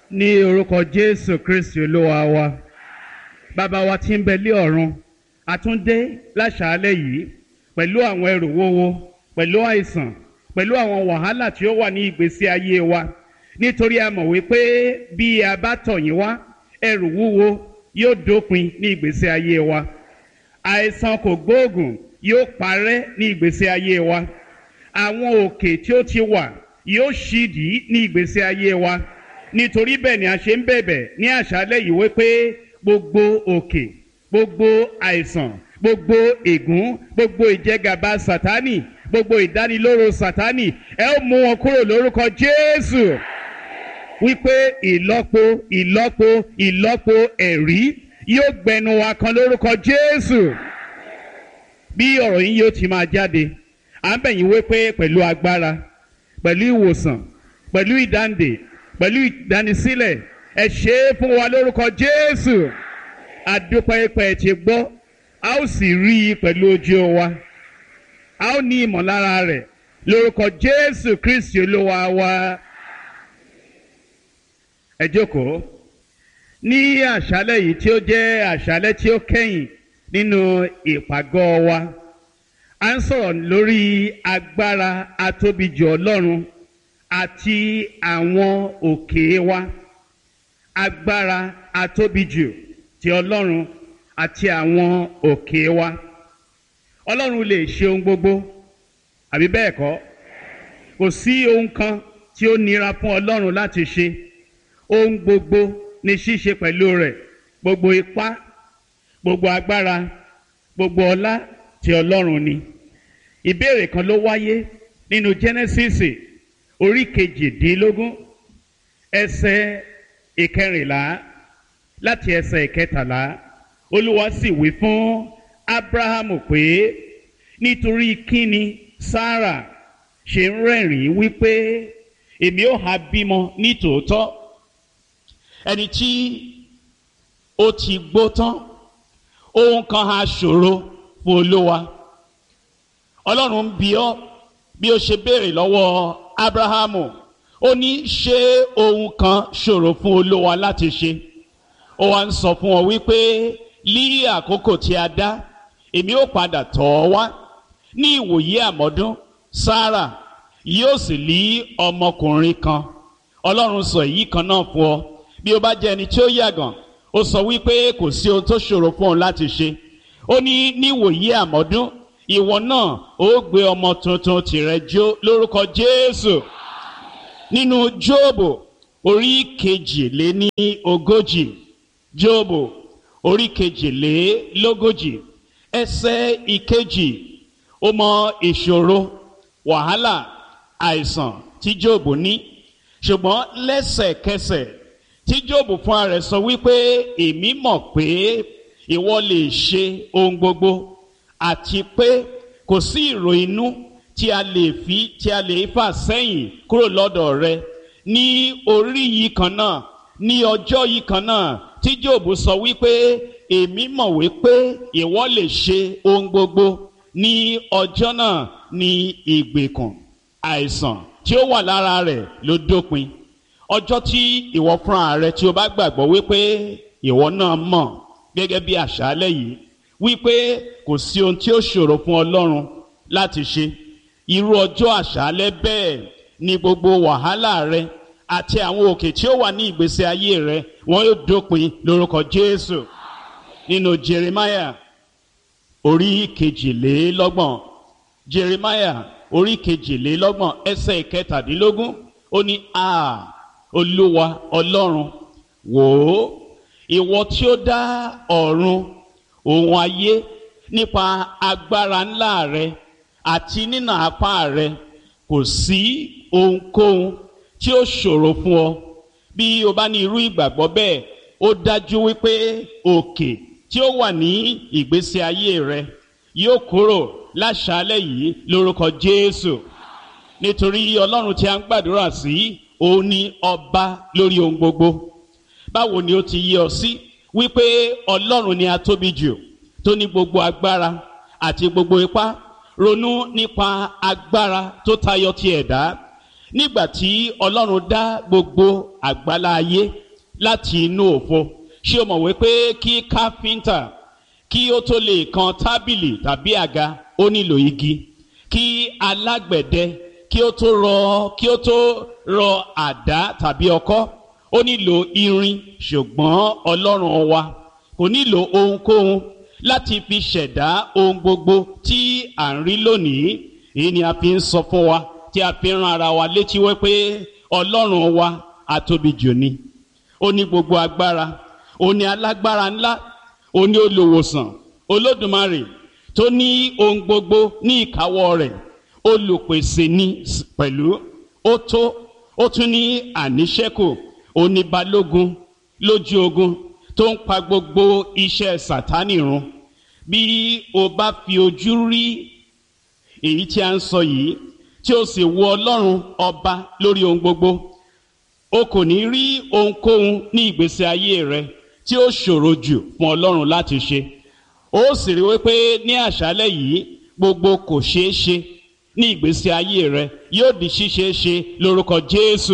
ní orúkọ jésù kristi olúwa wa bàbá wa tí ń bẹ lé ọ̀run àtúndé láṣàálẹ̀ yìí pẹ̀lú àwọn ẹrù wúwo pẹ̀lú àìsàn pẹ̀lú àwọn wàhálà tí ó wà ní ìgbésí ayé wa nítorí a mọ̀ wípé bí a bá tọ̀ yín wá ẹrù wúwo yóò dópin ní ìgbésí ayé wa àìsàn kò gbóògùn yóò parẹ́ ní ìgbésí ayé wa àwọn òkè tí ó ti wà yóò ṣídìí ní ìgbésí ayé wa nítorí bẹ́ẹ̀ ni a ṣe ń bẹ̀bẹ̀ ní àṣálẹ̀ yìí wípé gbogbo òkè gbogbo àìsàn gbogbo ègún gbogbo ìjẹgàba sátánì gbogbo ìdánilóró sátánì ẹ ó mú wọn kúrò lórúkọ jésù wípé ìlọ́po ìlọ́po ìlọ́po ẹ̀rí yóò gbẹnu wa kan lórúkọ jésù bí ọ̀rọ̀ yín yóò ti máa jáde à ń bẹ̀yìn wípé pẹ̀lú agbára pẹ̀lú ìwòsàn pẹ̀lú ìdáǹdè pẹ̀lú ìdánisílẹ̀ ẹ ṣe é fún wa lórúkọ jésù àdúpẹ́pẹ́ ti gbọ́ a ó sì rí i pẹ̀lú ojú wa a ó ní ìmọ̀lára rẹ̀ lórúkọ jésù kristi olúwa wa ẹ jókòó ní àṣálẹ̀ yìí tí ó jẹ́ àṣálẹ̀ tí ó kẹ́yìn nínú ìpàgọ́ wa a ń sọ̀rọ̀ lórí agbára atóbijù ọlọ́run àti àwọn òkè wa agbára atóbijù ti ọlọ́run àti àwọn òkè wa ọlọ́run lè ṣe ohun gbogbo àbí bẹ́ẹ̀ kọ́ kò sí ohun kan tí ó nira fún ọlọ́run láti ṣe ohun gbogbo ní ṣíṣe pẹ̀lú rẹ̀ gbogbo ipá gbogbo agbára gbogbo ọlá ti ọlọ́run ni ìbéèrè kan ló wáyé nínú genesis orí kejìdínlógún ẹsẹ̀ ìkẹrìnlá láti ẹsẹ̀ ìkẹtàlá olúwa sì wí fún abrahamu pé nítorí kíni sarah ṣe ń rẹ́rìn-ín wípé èmi ò ha bímọ ní tòótọ́ ẹni tí ó ti gbó tán ohun kan ha ṣòro fún olúwa ọlọ́run ń bi ọ́ bí ó ṣe béèrè lọ́wọ́ abrahamu ó ní ṣé ohun kan ṣòro fún olúwa láti ṣe ó wá ń sọ fún ọ wípé ní àkókò tí a dá èmi ó padà tọ̀ ọ́ wá ní ìwòye àmọ́dún sarah yóò sì lé ọmọkùnrin kan ọlọ́run sọ èyí kan náà fún ọ bí ó bá jẹ́ ẹni tí ó yàgàn ó sọ wípé kò sí ohun tó ṣòro fún òun láti ṣe ó ní níwòye àmọ́dún ìwọ náà ó gbé ọmọ tuntun tìrẹ jó lórúkọ jésù nínú jóòbù orí kejìléní ogójì jóòbù orí kejìlélógójì ẹsẹ ìkejì ó mọ ìṣòro wàhálà àìsàn tí jóòbù ní ṣùgbọ́n lẹ́sẹ̀kẹsẹ̀ tí jóòbù fúnra rẹ̀ sọ wípé èmi mọ̀ pé ìwọ lè ṣe ohun gbogbo àti pé kò sí ìrò inú tí a lè fi tí a lè fà sẹ́yìn kúrò lọ́dọ̀ rẹ ní orí yìí kan náà ní ọjọ́ yìí kan náà tí jóòbù sọ wípé èmi mọ̀ wípé ìwọ lè ṣe ohun gbogbo ní ọjọ́ náà ní ìgbèkùn àìsàn tí ó wà lára rẹ̀ ló dópin ọjọ́ tí ìwọ fúnra rẹ tí o bá gbàgbọ́ wípé ìwọ náà mọ̀ gẹ́gẹ́ bí àṣálẹ̀ yìí wípé kò sí ohun tí ó ṣòro fún ọlọ́run láti ṣe irú ọjọ́ àṣálẹ̀ bẹ́ẹ̀ ni gbogbo wàhálà rẹ àti àwọn òkè tí ó wà ní ìgbésí ayé rẹ wọn yóò dópin lórúkọ jésù nínú jeremiah orí kejìlélọ́gbọ̀n jeremiah orí kejìlélọ́gbọ̀n ẹsẹ̀ ìkẹtàdínlógún ó ní a olúwa ọlọ́run wò ó ìwọ tí ó dá ọ̀run òun ayé nípa agbára ńlá rẹ àti nínà apá rẹ kò sí ohunkóhun tí ó ṣòro fún ọ bí o bá ní irú ìgbàgbọ́ bẹ́ẹ̀ ó dájú wípé òkè tí ó wà ní ìgbésí ayé rẹ yóò kúrò láṣálẹ̀ yìí lórúkọ jésù nítorí ọlọ́run tí a ń gbàdúrà sí òun ni ọba lórí ohun gbogbo báwo ni ó ti yí ọ sí wípé ọlọ́run ni a tóbi jù tó ní gbogbo agbára àti gbogbo ipá ronú nípa agbára tó tayọ ti ẹ̀dá nígbà tí ọlọ́run dá gbogbo àgbálá ayé láti inú òfo ṣé o mọ̀ wípé kí káfíńtà kí ó tó lè kan tábìlì tàbí àga ó nílò igi kí alágbẹ̀dẹ kí ó tó rọ kí ó tó rọ àdá tàbí ọkọ́ ó nílò irin ṣùgbọ́n ọlọ́run wa kò nílò ohunkóhun láti fi ṣẹ̀dá ohun gbogbo tí à ń rí lónìí èyí ni a fi ń sọ fún wa tí a fi ń ran ara wa létí wípé ọlọ́run wa atóbi jù ni ó ní gbogbo agbára ó ní alágbára ńlá ó ní olùwòsàn olódùmarè tó ní ohun gbogbo ní ìkáwọ́ rẹ̀ olùpèsè ní pẹ̀lú ó tó ó tún ní àníṣẹ́kù ó ní balógun lójú ogun tó ń pa gbogbo iṣẹ́ sàtánì run bí o bá fi ojú rí èyí tí a ń sọ yìí tí o sì wo ọlọ́run ọba lórí ohun gbogbo o kò ní rí ohunkóhun ní ìgbésí ayé rẹ tí ó ṣòro jù fún ọlọ́run láti ṣe ó sì rí wípé ní àṣálẹ́ yìí gbogbo kò ṣeé ṣe ní ìgbésí ayé rẹ yóò di ṣíṣe ṣe lórúkọ jésù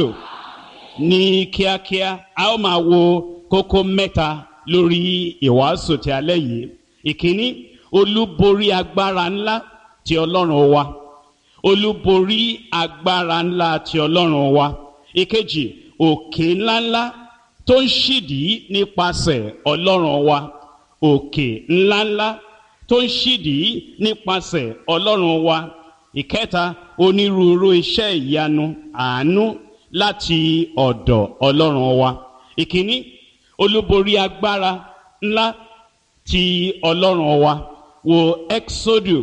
ní kíákíá a ó máa wo kókó mẹ́ta lórí ìwàásù ti alẹ́ yìí ìkíní olúborí agbára ńlá ti ọlọ́run wa olúborí agbára ńlá ti ọlọ́run wa ìkejì òkè ńláńlá tó ń ṣídìí nípasẹ̀ ọlọ́run wa òkè ńláńlá tó ń ṣídìí nípasẹ̀ ọlọ́run wa ìkẹta onírúurú iṣẹ́ ìyanu àánú láti ọ̀dọ̀ ọlọ́run wa ìkíní olúborí agbára ńlá ti ọlọ́run wa wo exodus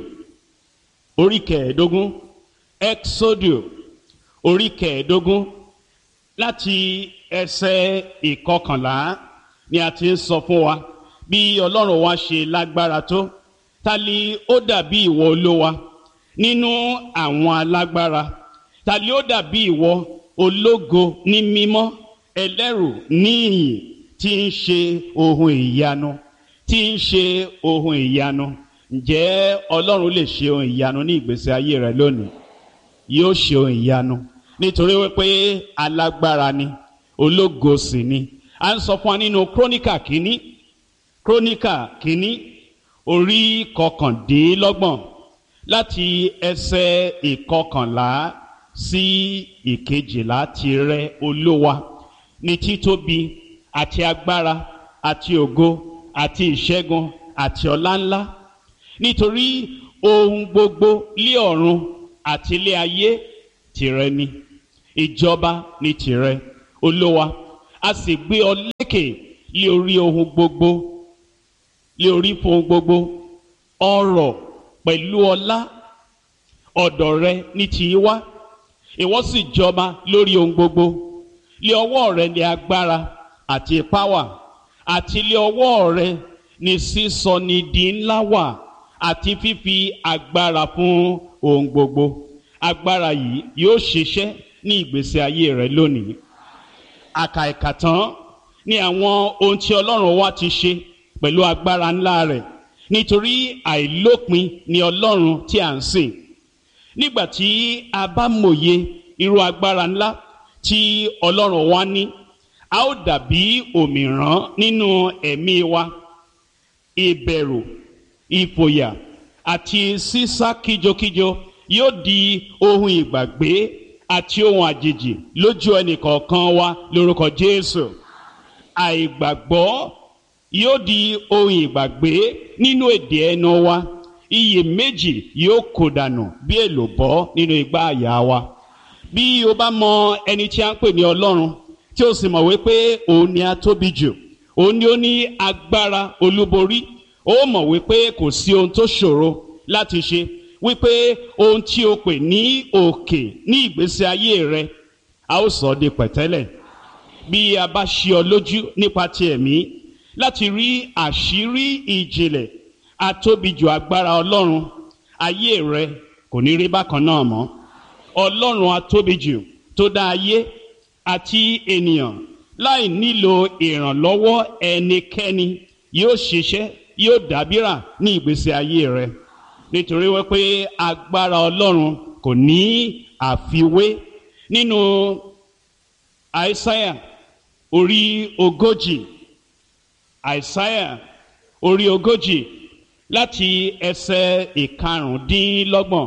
orí kẹẹ̀ẹ́dógún exodus orí kẹẹ̀ẹ́dógún láti ẹsẹ̀ ìkọkànlá ni a ti ń sọ fún wa bí ọlọ́run wa ṣe lágbára tó ta ni ó dàbí ìwọ olówa nínú àwọn alágbára ta ni ó dàbí ìwọ ológo ní mímọ́ ẹlẹ́rù níyìn tí ń ṣe ohun ìyanu tí ń ṣe ohun ìyanu ǹjẹ́ ọlọ́run lè ṣe ohun ìyanu ní ìgbésí ayé rẹ lónìí yóò ṣe ohun ìyanu nítorí wípé alágbára ni ológo sì ni a ń sọ fún wa nínú króníkà kínní króníkà kínní orí kọkàndínlọ́gbọ̀n láti ẹsẹ̀ ìkọkànlá sí ìkejìlá tirẹ olówa ní títóbi àti agbára àti ògo àti ìṣẹ́gun àti ọláńlá nítorí ohun gbogbo lé ọ̀run àti ilé ayé tìrẹ ni ìjọba ní tìrẹ olówa a sì gbé ọ lékè lé orí ohun gbogbo lé orí fún ohun gbogbo ọrọ̀ pẹ̀lú ọlá ọ̀dọ̀ rẹ ní ti wá ìwọ sì jọba lórí ohun gbogbo lé ọwọ́ rẹ ní agbára àti ipá wà àti lé ọwọ́ rẹ ní sísọ ní di ńlá wà àti fífi agbára fún ohun gbogbo agbára yìí yóò ṣiṣẹ́ ní ìgbésí ayé rẹ lónìí àkàìkà tán ní àwọn ohun tí ọlọ́run wa ti ṣe pẹ̀lú agbára ńlá rẹ̀ nítorí àìlópin ni ọlọ́run tí à ń sìn nígbà tí a bá mòye irú agbára ńlá tí ọlọ́run wa ní a ó dàbí òmìrán nínú ẹ̀mí wa ìbẹ̀rù ìfòyà àti sísá kíjokíjo yóò di ohun ìgbàgbé àti ohun àjèjì lójú ẹnìkọ̀ọ̀kan wa lórúkọ jésù àìgbàgbọ́ yóò di ohun ìgbàgbé nínú èdè ẹnu wa iyèméjì yóò kó dànù bí èlòbọ́ nínú igbá àyà wa bí o bá mọ ẹni tí a ń pè ní ọlọ́run tí o sì mọ̀ wípé òun ni a tóbi jù òun ni ó ní agbára olúborí ó mọ̀ wípé kò sí ohun tó ṣòro láti ṣe wípé ohun tí o pè ní òkè ní ìgbésí ayé rẹ a ó sọ ọ́ di pẹ̀tẹ́lẹ̀ bí a bá ṣí ọ lójú nípa ti ẹ̀mí láti rí àṣírí ìjìnlẹ̀ atóbijù agbára ọlọ́run ayé rẹ kò ní rí bákan náà mọ́ ọlọ́run atóbijù tó dá ayé àti ènìyàn láì nílò ìrànlọ́wọ́ ẹnikẹ́ni yóò ṣiṣẹ́ yóò dábìrà ní ìgbésí ayé rẹ nítorí wípé agbára ọlọ́run kò ní àfiwé nínú àìsáyà orí ogójì àìsáyà orí ogójì láti ẹsẹ̀ ìkarùndínlọ́gbọ̀n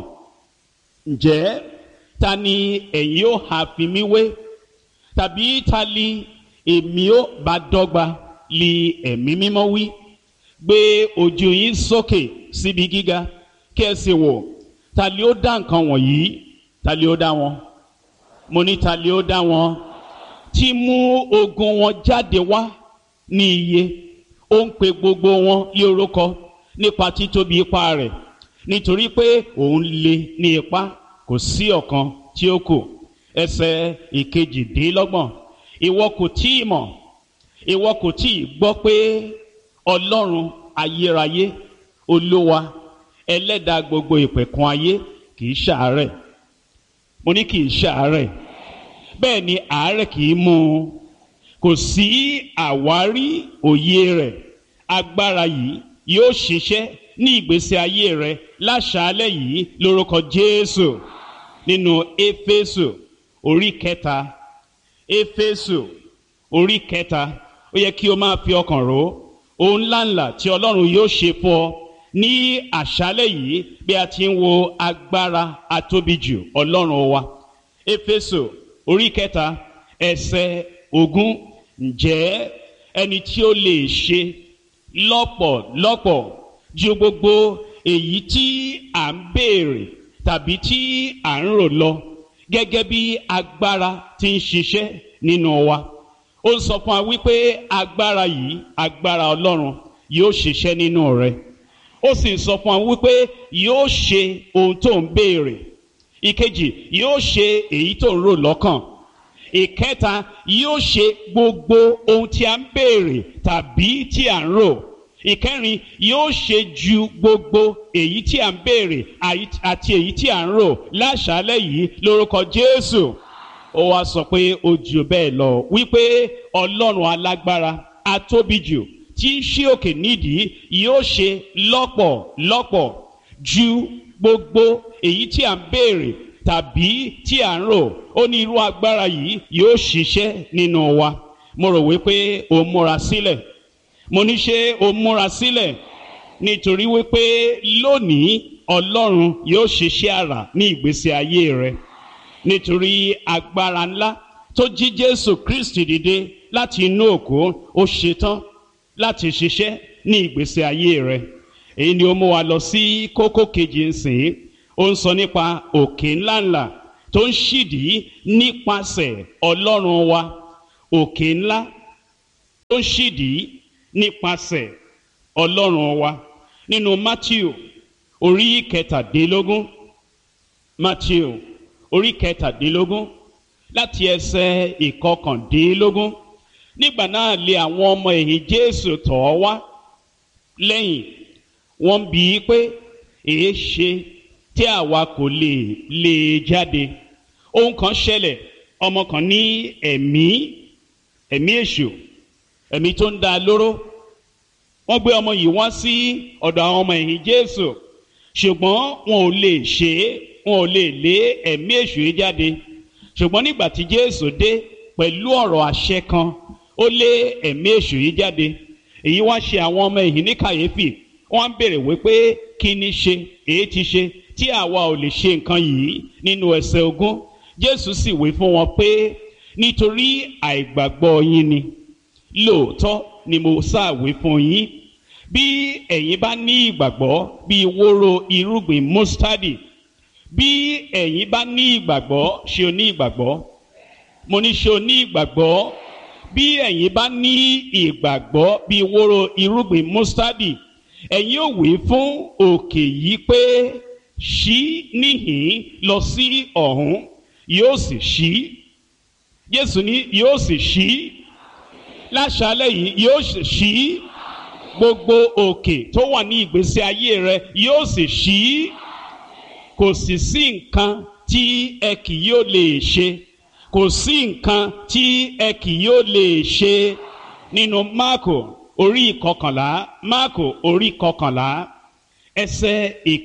ǹjẹ́ ta ni ẹ̀yin ó ha fi mí wé tàbí ta li èmi ó bá dọ́gba li ẹ̀mí mímọ́ wí gbé ojú yín sókè síbi gíga kí ẹ sì wò ta li ó dá nǹkan wọ̀nyí ta li ó dá wọn mo ní ta li ó dá wọn tí mú ogun wọn jáde wá ní iye ó ń pe gbogbo wọn lé orúkọ nípa títóbi ipá rẹ̀ nítorí pé òun le ní ipá kò sí ọ̀kan tí ó kù ẹsẹ̀ ìkejìdínlọ́gbọ̀n ìwọ kò tí ì mọ̀ ìwọ kò tí ì gbọ́ pé ọlọ́run ayérayé olúwa ẹlẹ́dàá gbogbo ìpẹ̀kun ayé kì í ṣàárẹ̀ mo ní kì í ṣàárẹ̀ bẹ́ẹ̀ ni àárẹ̀ kì í mú un kò sí àwárí òye rẹ̀ agbára yìí yóò ṣiṣẹ́ ní ìgbésí ayé rẹ láṣálẹ́ yìí lórúkọ Jésù nínú Éfésù orí kẹta Éfésù orí kẹta ó yẹ kí o máa fi ọkàn rò ohun ńláńlá tí Ọlọ́run yóò ṣe fún ọ ní àṣálẹ́ yìí bí a ti ń wo agbára atóbijù Ọlọ́run wa Éfésù orí kẹta ẹsẹ̀ ogún ǹjẹ́ ẹni tí ó lè ṣe lọ́pọ̀lọpọ̀ ju gbogbo èyí tí à ń béèrè tàbí tí à ń rò lọ gẹ́gẹ́ bí agbára ti ń ṣiṣẹ́ nínú wa. ó ń sọ fún wa wípé agbára yìí agbára Ọlọ́run yóò ṣiṣẹ́ nínú rẹ. ó sì ń sọ fún wa wípé yóò ṣe ohun tó ń béèrè. ìkejì yóò ṣe èyí tó ń rò lọ́kàn ìkẹta yóò ṣe gbogbo ohun tí a ń béèrè tàbí tí a ń rò ìkẹrin yóò ṣe ju gbogbo èyí tí a ń béèrè àti èyí tí a ń rò láṣálẹ́ yìí lórúkọ Jésù ó wá sọ pé ó jù bẹ́ẹ̀ lọ wípé Ọlọ́run alágbára atóbijù tí ń ṣí òkè nídìí yóò ṣe lọ́pọ̀lọpọ̀ ju gbogbo èyí tí a ń béèrè tàbí tí à ń rò ó ní irú agbára yìí yóò ṣiṣẹ́ nínú wa mo rò wípé o múra sílẹ̀ mo ní ṣe o múra sílẹ̀ nítorí wípé lónìí ọlọ́run yóò ṣiṣẹ́ àrà ní ìgbésí ayé rẹ nítorí agbára ńlá tó jí jésù kristi dìde láti inú òkú ó ṣetán láti ṣiṣẹ́ ní ìgbésí ayé rẹ èyí ni ó mú wa lọ sí kókó kejì nsìn ó ń sọ nípa òkè ńláńlá tó ń ṣídìí nípasẹ̀ ọlọ́run wa òkè ńlá tó ń ṣídìí nípasẹ̀ ọlọ́run wa nínú Matthew orí kẹtàdínlógún Matthew orí kẹtàdínlógún láti ẹsẹ̀ ìkọkàndínlógún nígbà náà lé àwọn ọmọ ẹ̀yìn Jésù tọ̀ ọ́ wá lẹ́yìn wọ́n bi í pé èé ṣe tí àwa kò lè lè jáde ohun kan ṣẹlẹ̀ ọmọ kan ní ẹ̀mí ẹ̀mí èṣù ẹ̀mí tó ń dá lóró wọ́n gbé ọmọ yìí wá sí ọ̀dọ̀ àwọn ọmọ ẹ̀yìn Jésù ṣùgbọ́n wọn ò lè ṣe é wọn ò lè lé ẹ̀mí èṣù yìí jáde ṣùgbọ́n nígbà tí Jésù dé pẹ̀lú ọ̀rọ̀ àṣẹ kan ó lé ẹ̀mí èṣù yìí jáde èyí wá ṣe àwọn ọmọ ẹ̀yìn ní kàyéfì wọ́n á béèrè wípé kí ni ṣe èyí ti ṣe tí àwa ò lè ṣe nǹkan yìí nínú ẹsẹ̀ ogún Jésù sì wí fún wọn pé nítorí àìgbàgbọ́ yín ni lóòótọ́ ni mo ṣàwí fún yín bí ẹ̀yin bá ní ìgbàgbọ́ bí wóró irúgbìn mustadi bí ẹ̀yin bá ní ìgbàgbọ́ ṣé o ní ìgbàgbọ́ mo ní ṣé o ní ìgbàgbọ́ bí ẹ̀yin bá ní ìgbàgbọ́ bí wóró irúgbìn mustadi ẹ̀yin ò wí fún òkè yìí pé ṣí níhìn lọ sí ọ̀hún yóò sì ṣí Jésù ní yóò sì ṣí láṣálẹ́ yìí yóò sì ṣí gbogbo òkè tó wà ní ìgbésí ayé rẹ yóò sì ṣí kò sì sí nǹkan tí ẹ kì yóò lè ṣe kò sí nǹkan tí ẹ kì yóò lè ṣe nínú Máàkò orí ìkọkànlá Máàkò orí ìkọkànlá ẹsẹ̀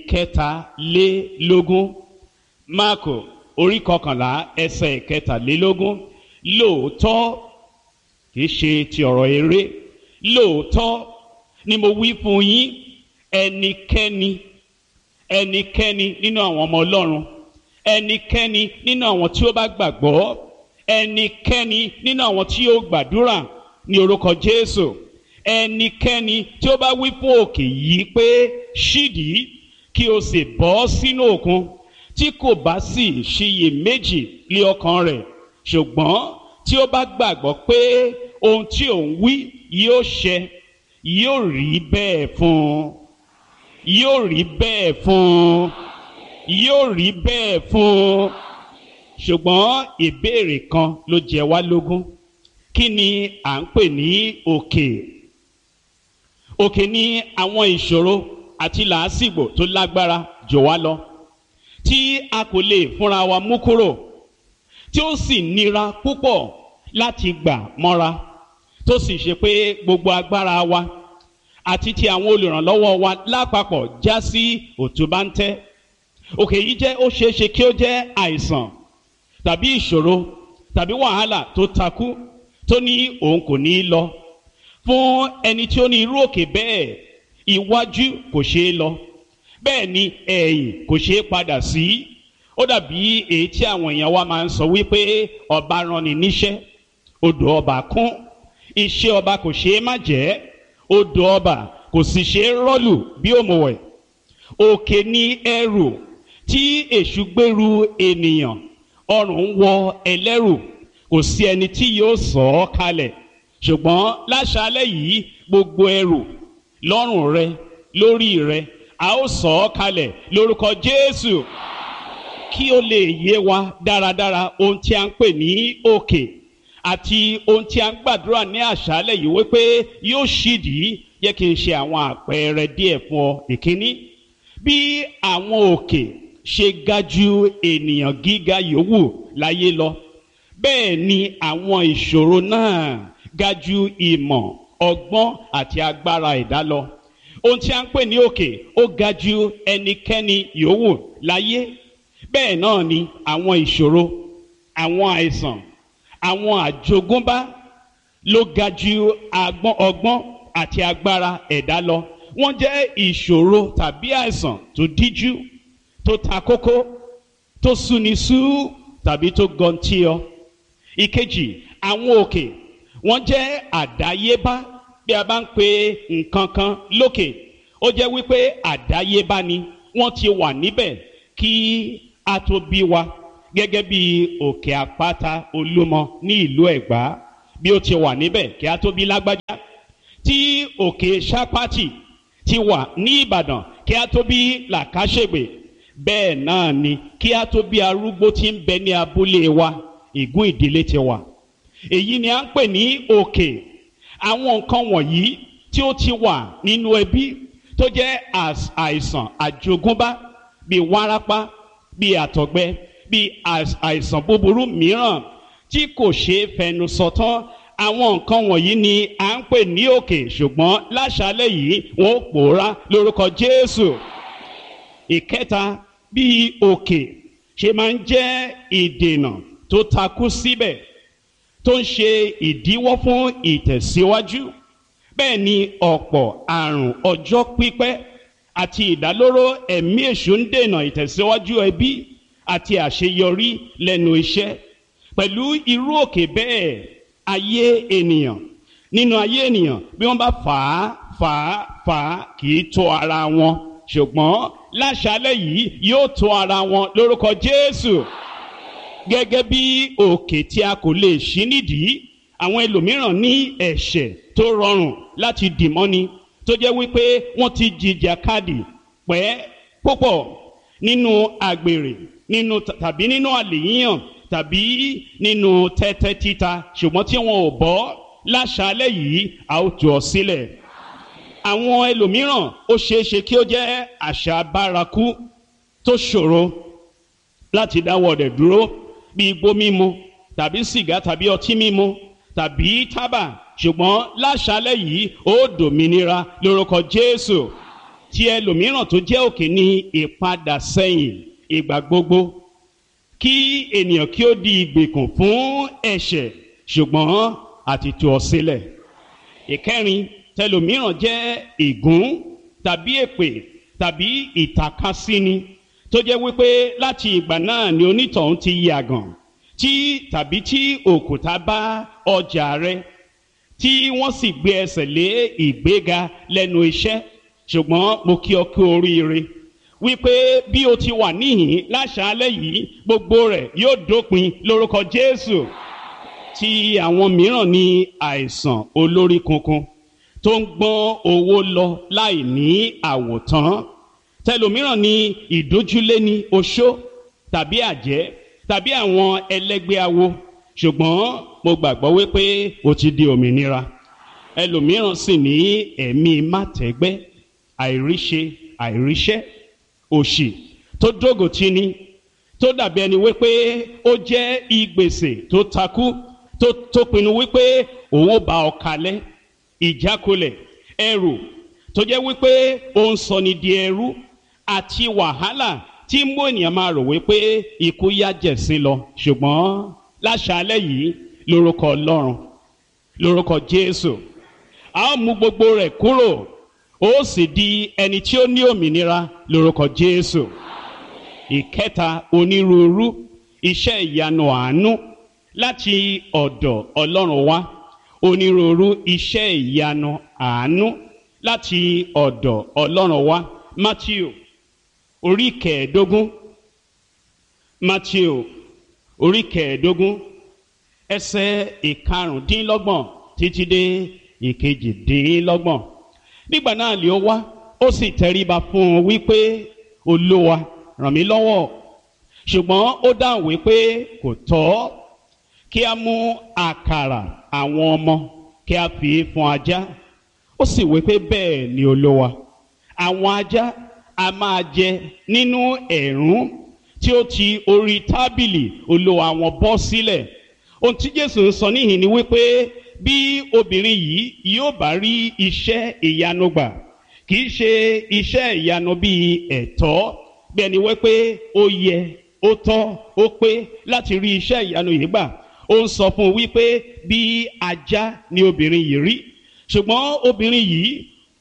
ìkẹtàlélógún Máàkò orí ìkọkànlá ẹsẹ̀ ìkẹtàlélógún lóòótọ́ kì í ṣe ti ọ̀rọ̀ eré lóòótọ́ ni mo wí fún yín ẹnikẹ́ni ẹnikẹ́ni nínú àwọn ọmọ ọlọ́run ẹnikẹ́ni nínú àwọn tí ó bá gbàgbọ́ ẹnikẹ́ni nínú àwọn tí ó gbàdúrà ní orúkọ jésù ẹnikẹ́ni tí ó bá wí fún òkè yìí pé ṣídìí kí o sì bọ́ sínú òkun tí kò bá sì ṣiyèméjì lé ọkàn rẹ̀ ṣùgbọ́n tí ó bá gbàgbọ́ pé ohun tí òun wí yóò ṣẹ yóò rí bẹ́ẹ̀ fún un yóò rí bẹ́ẹ̀ fún un yóò rí bẹ́ẹ̀ fún un ṣùgbọ́n ìbéèrè kan ló jẹ wá lógún kí ni à ń pè ní òkè òkè ní àwọn ìṣòro àti làásìgbò tó lágbára jò wá lọ tí a kò lè fúnra wa mú kúrò tí ó sì nira púpọ̀ láti gbà mọ́ra tó sì ṣe pé gbogbo agbára wa àti ti àwọn olùrànlọ́wọ́ wa lápapọ̀ já sí òtúbáńtẹ́ òkè yìí jẹ́ ó ṣeé ṣe kí ó jẹ́ àìsàn tàbí ìṣòro tàbí wàhálà tó takú tó ní òun kò ní í lọ fún ẹni tí ó ní irú òkè bẹ́ẹ̀ iwájú kò ṣeé lọ bẹ́ẹ̀ ni ẹ̀yìn kò ṣeé padà sí ó dàbí èyí tí àwọn èèyàn wa máa ń sọ wípé ọba ranni níṣẹ́ odò ọba kún iṣẹ́ ọba kò ṣeé má jẹ́ odò ọba kò sì ṣeé rọ́lù bí òmùwẹ̀ òkè ní ẹrù tí èṣù gbèrú ènìyàn ọrùn ń wọ ẹlẹ́rù kò sí ẹni tí yóò sọ ọ́ kalẹ̀ ṣùgbọ́n láṣálẹ̀ yìí gbogbo ẹrù lọ́rùn rẹ lórí rẹ a ó sọ ọ́ kalẹ̀ lórúkọ Jésù kí ó lè yé wa dáradára ohun tí a ń pè ní òkè àti ohun tí a ń gbàdúrà ní àṣálẹ̀ yìí wípé yóò ṣídìí yẹ kí n ṣe àwọn àpẹẹrẹ díẹ̀ fún ọ ìkíní bí àwọn òkè ṣe ga ju ènìyàn gíga yòówù láyé lọ bẹ́ẹ̀ ni àwọn ìṣòro náà ga ju ìmọ̀ ọgbọ́n àti agbára ẹ̀dá lọ ohun tí a ń pè ní òkè ó ga ju ẹnikẹ́ni yòówù láyé bẹ́ẹ̀ náà ni àwọn ìṣòro àwọn àìsàn àwọn àjogúnbá ló ga ju ọgbọ́n àti agbára ẹ̀dá lọ wọ́n jẹ́ ìṣòro tàbí àìsàn tó díjú tó ta kókó tó súni sú tàbí tó gọntí ọ. ìkejì àwọn òkè wọ́n jẹ́ àdáyébá bí a bá ń pe nǹkan kan lókè ó jẹ́ wípé àdáyébá ni wọ́n ti wà níbẹ̀ kí a tó bí wa gẹ́gẹ́ bí òkè àpáta olúmọ ní ìlú ẹ̀gbá bí ó ti wà níbẹ̀ kí a tó bí lágbájá tí òkè sápátì ti wà ní ìbàdàn kí a tó bí làkàṣègbè bẹ́ẹ̀ náà ni kí a tó bí arúgbó tí ń bẹ ní abúlé wa ìgún ìdílé ti wà èyí ni a ń pè ní òkè àwọn nǹkan wọ̀nyí tí ó ti wà nínú ẹbí tó jẹ́ àìsàn àjogúnbá bíi wárápá bíi àtọ̀gbẹ bíi àìsàn búburú mìíràn tí kò ṣeé fẹnu sọ tán àwọn nǹkan wọ̀nyí ni à ń pè ní òkè ṣùgbọ́n láṣálẹ̀ yìí wọ́n pòórá lórúkọ Jésù ìkẹta bí òkè ṣe máa ń jẹ́ ìdènà tó takú síbẹ̀ tó ń ṣe ìdíwọ́ fún ìtẹ̀síwájú bẹ́ẹ̀ ni ọ̀pọ̀ àrùn ọjọ́ pípẹ́ àti ìdálóró ẹ̀mí èṣù ń dènà ìtẹ̀síwájú ẹbí àti àṣeyọrí lẹ́nu iṣẹ́ pẹ̀lú irú òkè bẹ́ẹ̀ ayé ènìyàn nínú ayé ènìyàn bí wọ́n bá fà á fà á fà á kì í tó ara wọn ṣùgbọ́n láṣálẹ̀ yìí yóò tó ara wọn lórúkọ Jésù gẹ́gẹ́ bí òkè tí a kò lè ṣí nídìí àwọn ẹlòmíràn ní ẹ̀ṣẹ̀ tó rọrùn láti dìmọ́ni tó jẹ́ wípé wọ́n ti jìjàkadì pẹ́ púpọ̀ nínú àgbèrè nínú tàbí nínú àlèyíyàn tàbí nínú tẹ́tẹ́ títa ṣùgbọ́n tí wọn ò bọ́ láṣálẹ̀ yìí a ó tú ọ sílẹ̀. àwọn ẹlòmíràn ó ṣeé ṣe kí ó jẹ́ àṣà bárakú tó ṣòro láti dáwọ́ rẹ̀ dúró bí igbó mímu tàbí sìgá tàbí ọtí mímu tàbí tábà ṣùgbọ́n láṣálẹ̀ yìí ó dòmìnira lórúkọ Jésù tí ẹlòmíràn tó jẹ́ òkè ní ìpadà sẹ́yìn ìgbà gbogbo kí ènìyàn kí ó di ìgbèkùn fún ẹ̀ṣẹ̀ ṣùgbọ́n àti tú ọ sílẹ̀ ìkẹrin tẹlòmíràn jẹ́ ègún tàbí èpè tàbí ìtàkasíni tó jẹ́ wípé láti ìgbà náà ni onítọ̀hún ti yàgàn tí tàbí tí òkúta bá ọjà rẹ tí wọ́n sì gbé ẹsẹ̀ lé ìgbéga lẹ́nu iṣẹ́ ṣùgbọ́n mo kí ọ kú oríire wípé bí o ti wà níhìn láṣálẹ́ yìí gbogbo rẹ̀ yóò dópin lórúkọ Jésù tí àwọn mìíràn ní àìsàn olórí kunkun tó ń gbọ́n owó lọ láì ní àwòtán tẹlòmíràn ní ìdójúlé ní oṣó tàbí àjẹ́ tàbí àwọn ẹlẹ́gbẹ́ awo ṣùgbọ́n mo gbàgbọ́ wípé o ti di òmìnira ẹlòmíràn sì ní ẹ̀mí mátẹ́gbẹ́ àìríṣe àìríṣẹ́ òṣì tó dógò tí ni tó dàbí ẹni wípé ó jẹ́ ìgbèsè tó takú tó tó pinnu wípé òun ó bá ọ kalẹ̀ ìjákulẹ̀ ẹrù tó jẹ́ wípé ó ń sọni di ẹrú àti wàhálà tí mú ènìyàn máa rò wípé ikú yá jẹ̀sín lọ ṣùgbọ́n láṣálẹ́ yìí lórúkọ Ọlọ́run lórúkọ Jésù a ó mú gbogbo rẹ̀ kúrò ó sì di ẹni tí ó ní òmìnira lórúkọ Jésù ìkẹta onírúurú iṣẹ́ ìyanu àánú láti ọ̀dọ̀ Ọlọ́run wá onírúurú iṣẹ́ ìyanu àánú láti ọ̀dọ̀ Ọlọ́run wá Matthew orí kẹẹ̀ẹ́dógún Matthew orí kẹẹ̀ẹ́dógún ẹsẹ̀ ìkarùndínlọ́gbọ̀n títí dé ìkejìdínlọ́gbọ̀n nígbà náà lè ó wá ó sì tẹríba fún un wípé olúwa ràn mí lọ́wọ́ ṣùgbọ́n ó dáhùn wípé kò tọ́ kí a mú àkàrà àwọn ọmọ kí a fi fún ajá ó sì wípé bẹ́ẹ̀ ni olúwa àwọn ajá a máa jẹ nínú ẹ̀rún tí ó ti orí tábìlì olúwa wọn bọ́ sílẹ̀ ohun tí jésù ń sọ níhìn ni wípé bí obìnrin yìí yóò bá rí iṣẹ́ ìyanu gbà kì í ṣe iṣẹ́ ìyanu bíi ẹ̀tọ́ bí ẹni wípé ó yẹ ó tọ́ ó pé láti rí iṣẹ́ ìyanu yìí gbà ó ń sọ fún un wípé bí ajá ni obìnrin yìí rí ṣùgbọ́n obìnrin yìí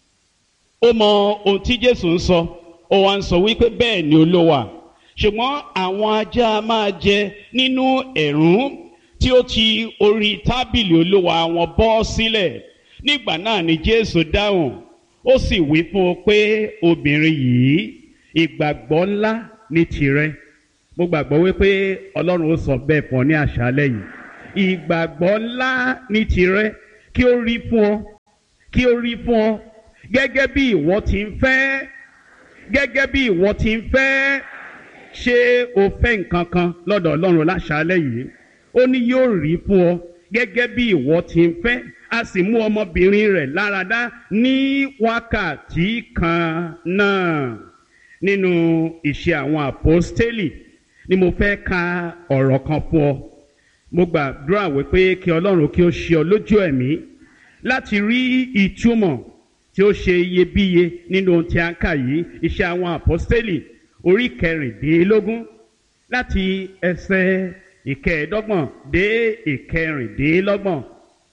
ó mọ ohun tí jésù ń sọ ó wá ń sọ wípé bẹ́ẹ̀ ni olówà ṣùgbọ́n àwọn ajá máa jẹ nínú ẹ̀rún tí ó ti orí tábìlì olúwa wọn bọ́ sílẹ̀ nígbà náà ni jésù dáhùn ó sì wí fún un pé obìnrin yìí ìgbàgbọ́ ńlá ní tirẹ̀ mo gbàgbọ́ wípé ọlọ́run ó sọ bẹ́ẹ̀ fún ọ ní àṣálẹ́ yìí ìgbàgbọ́ ńlá ní tirẹ̀ kí ó rí fún ọ kí ó rí fún ọ gẹ́gẹ́ bí ìwọ ti ń fẹ́ gẹ́gẹ́ bí ìwọ ti ń fẹ́ ṣé o fẹ́ nǹkan kan lọ́dọ̀ ọlọ́run láṣálẹ́ yìí ó ní yóò rí fún ọ gẹ́gẹ́ bí ìwọ ti ń fẹ́ a sì mú ọmọbìnrin rẹ̀ láradá ní wákàtí kan náà nínú ìṣe àwọn àpọ́stélì ni mo fẹ́ ka ọ̀rọ̀ kan fún ọ mo gbàdúrà wípé kí ọlọ́run kí ó ṣe ọ lójú ẹ̀mí láti rí ìtumọ̀ tí ó ṣe iyebíye nínú ohun tí a ń kà yìí ìṣe àwọn àpọ́stélì orí kẹrìndínlógún láti ẹsẹ̀ ìkẹẹ̀ẹ́dọ́gbọ̀n dé ìkẹrìndínlọ́gbọ̀n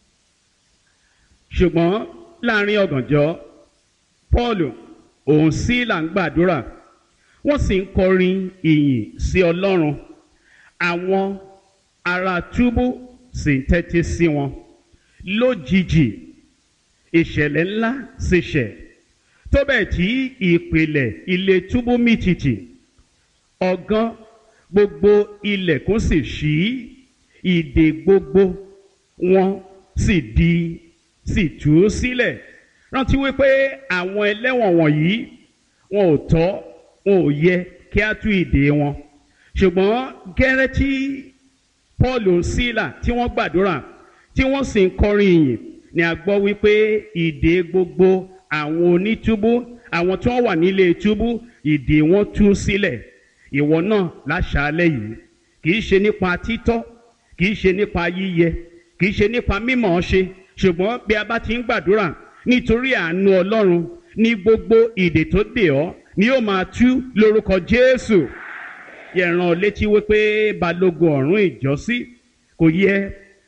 ṣùgbọ́n láàrin ọ̀gànjọ́ Paul òun sí là ń gbàdúrà wọ́n sì ń kọrin ìyìn sí Ọlọ́run àwọn ará túbú sì ń tẹ́tí sí wọn lójijì ìṣẹ̀lẹ̀ ńlá sì ṣẹ̀ tó bẹ́ẹ̀ tí ìpìlẹ̀ ilé túbú mì tìtì ọ̀gán gbogbo ilẹ̀kùn sì ṣí ìdè gbogbo wọn sì di sì tú sílẹ̀ rántí wípé àwọn ẹlẹ́wọ̀n wọ̀nyí wọn ò tọ́ wọn ò yẹ kí á tú ìdè wọn ṣùgbọ́n gẹ́rẹ́ tí Paul sílà tí wọ́n gbàdúrà tí wọ́n sì ń kọrin ìyìn ni a gbọ́ wípé ìdè gbogbo àwọn onítúbú àwọn tí wọ́n wà nílé túbú ìdè wọn tú sílẹ̀ ìwọ náà láṣàálẹ̀ yìí kì í ṣe nípa títọ́ kì í ṣe nípa yíyẹ kì í ṣe nípa mímọ̀ ọ́ ṣe ṣùgbọ́n bí a bá ti ń gbàdúrà nítorí àánú Ọlọ́run ní gbogbo ìdè tó dè ọ́ ni yóò máa tú lórúkọ Jésù yẹ̀ràn létí wípé balógun ọ̀rún ìjọ́sí kò yẹ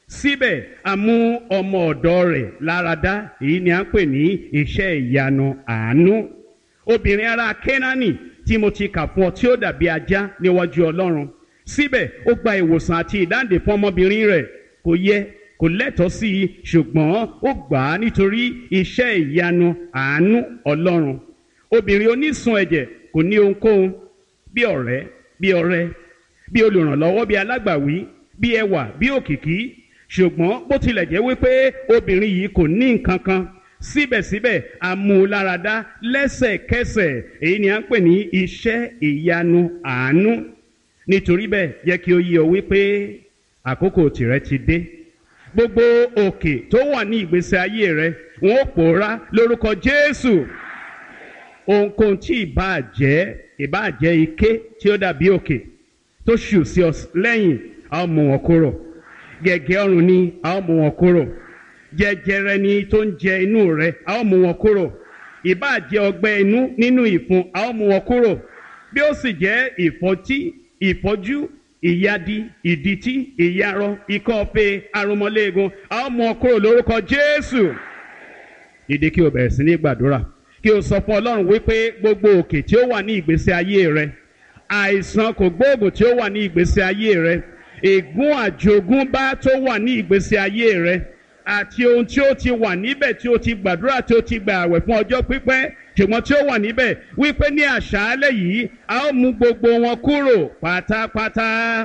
síbẹ̀ a mú ọmọ ọ̀dọ̀ rẹ̀ láradá èyí ni à ń pè ní iṣẹ́ ìyanu àánú obìnrin ará kénáánì tí mo ti kà fún ọ tí ó dàbí ajá níwájú ọlọ́run síbẹ̀ ó gba ìwòsàn àti ìdáǹdè fún ọmọbìnrin rẹ̀ kò yẹ kò lẹ́tọ̀ọ́ sí i ṣùgbọ́n ó gbà á nítorí iṣẹ́ ìyanu àánú ọlọ́run obìnrin onísun ẹ̀jẹ̀ kò ní ohunkóhun bí ọ̀rẹ́ bí ọ̀rẹ́ bí olùrànlọ́wọ́ bí alágbàwí bí ẹwà bí òkìkí ṣùgbọ́n bó tilẹ̀ jẹ́ wípé obìnrin yìí kò ní nǹkan kan síbẹ̀síbẹ̀ amúláradá lẹ́sẹ̀kẹsẹ̀ èyí ni à ń pè ní iṣẹ́ ìyanu àánú nítorí bẹ́ẹ̀ jẹ́ kí ó yé ọ wípé àkókò tìrẹ ti dé gbogbo òkè tó wà ní ìgbésí ayé rẹ wọn ó pòórá lórúkọ Jésù ohunkóhun tí ìbáà jẹ́ ìbáà jẹ́ ike tí ó dàbí òkè tó ṣù sí ọ lẹ́yìn a ó mú wọn kúrò gẹ̀gẹ́ ọrùn ni a ó mú wọn kúrò jẹjẹrẹ ni tó ń jẹ inú rẹ a ó mú wọn kúrò ìbáà jẹ́ ọgbẹ́ inú nínú ìfun a ó mú wọn kúrò bí ó sì jẹ́ ìfọ́tí ìfọ́jú ìyadi ìdìtí ìyarọ ikọ́ ọ̀fẹ́ arúmọléegun a ó mú wọn kúrò lórúkọ Jésù dìde kí o bẹ̀rẹ̀ sí ní gbàdúrà kí o sọ fún Ọlọ́run wípé gbogbo òkè tí ó wà ní ìgbésí ayé rẹ àìsàn kò gbóògùn tí ó wà ní ìgbésí ayé rẹ ègún àjogúnbá tó wà ní ìgbésí ayé rẹ àti ohun tí ó ti wà níbẹ̀ tí ó ti gbàdúrà tí ó ti gbà àwẹ̀ fún ọjọ́ pípẹ́ ṣùgbọ́n tí ó wà níbẹ̀ wípé ní àṣálẹ̀ yìí a ó mú gbogbo wọn kúrò pátápátá.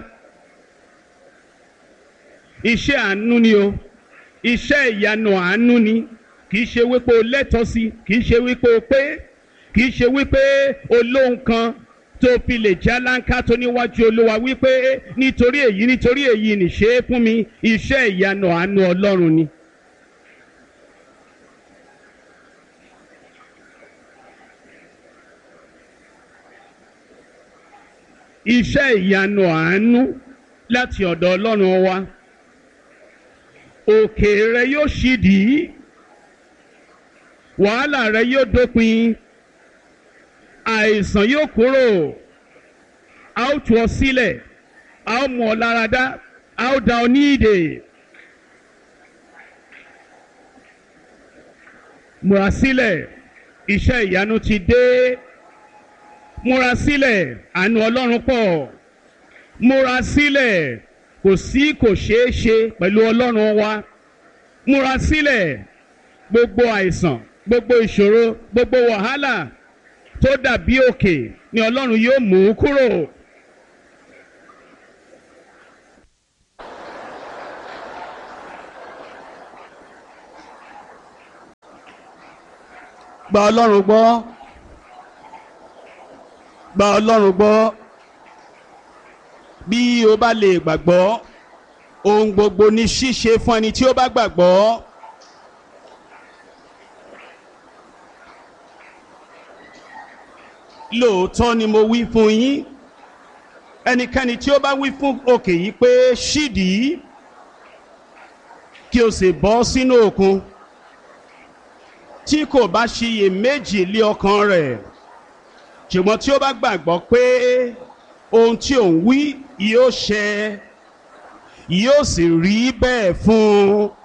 iṣẹ́ àánú ni o iṣẹ́ ìyanu àánú ni kì í ṣe wípé o lẹ́tọ̀ọ́ sí kì í ṣe wípé o pé kì í ṣe wípé o lóhun kan tó fi lè já láńká tó níwájú olúwa wípé nítorí èyí nítorí èyí nìṣe é fún mi iṣẹ́ ìyanu àánú ọlọ́run ni. iṣẹ́ ìyanu àánú láti ọ̀dọ̀ ọlọ́run wa òkè rẹ yóò ṣídìí wàhálà rẹ yóò dópin àìsàn yóò kúrò a ó tú ọ sílẹ̀ a ó mú ọ láradá a ó dá ọ ní ìdè. múra sílẹ̀ iṣẹ́ ìyanu ti dé múra sílẹ̀ àánú ọlọ́run pọ̀ múra sílẹ̀ kò sí kò ṣeé ṣe pẹ̀lú ọlọ́run wa múra sílẹ̀ gbogbo àìsàn gbogbo ìṣòro gbogbo wàhálà tó dàbí òkè ni ọlọ́run yóò mú kúrò. gba ọlọ́run gbọ́ gba ọlọ́run gbọ́ bí o bá lè gbàgbọ́ ohun gbogbo ní ṣíṣe fún ẹni tí ó bá gbàgbọ́. lóòótọ́ ni mo wí fún yín ẹnikẹ́ni tí ó bá wí fún òkè yìí pé ṣídìí kí o sì bọ́ sínú òkun tí kò bá ṣiyè méjì lé ọkàn rẹ̀ ṣùgbọ́n tí ó bá gbàgbọ́ pé ohun tí òun wí yóò ṣẹ yóò sì rí bẹ́ẹ̀ fún un